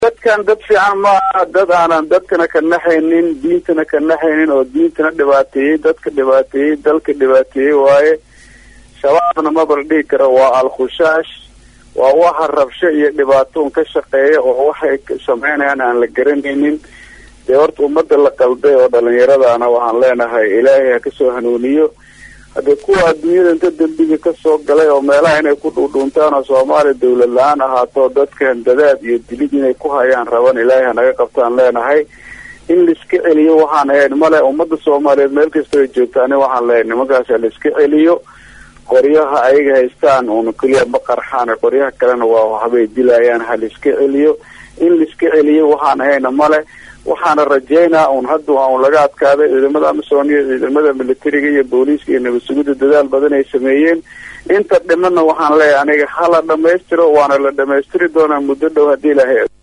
dadkan dad fiican ma aha dad aanan dadkana ka naxaynin diintana ka naxaynin oo diintana dhibaateeyey dadka dhibaateeyey dalka dhibaateeyey waaye shabaabna mabal dhihi karo waa al-khusaash waa waxa rabsho iyo dhibaatoon ka shaqeeya oo waxay sameynayaan aan la garanaynin dee horta ummadda la qalday oo dhalinyaradaana waxaan leenahay ilaahay ha kasoo hanuuniyo haddee kuwa adduunyada inta dembiga kasoo galay oo meelaha inay ku dhuudhuuntaan oo soomaaliya dawlad la-aan ahaato dadkan dadaad iyo dilid inay ku hayaan raban ilaahay hanaga qabtaan leenahay in laiska celiyo waxaan ahayn male ummadda soomaaliyeed meel kasta ay joogtaani waxaan leeyahay nimankaas laiska celiyo qoryaha ayaga haystaan uuna keliya ma qarxaan qoryaha kalena waa waxbay dilayaan ha laiska celiyo in laiska celiyo waxaan ahayna male waxaana rajeynaa un hadda un laga adkaaday ciidamada amisom iyo ciidamada militariga iyo booliiska iyo nabad sugidda dadaal badan ay sameeyeen inta dhimana waxaan leeyahay aniga hala dhamaystiro waana la dhamaystiri doonaa muddo dhow haddii ilahay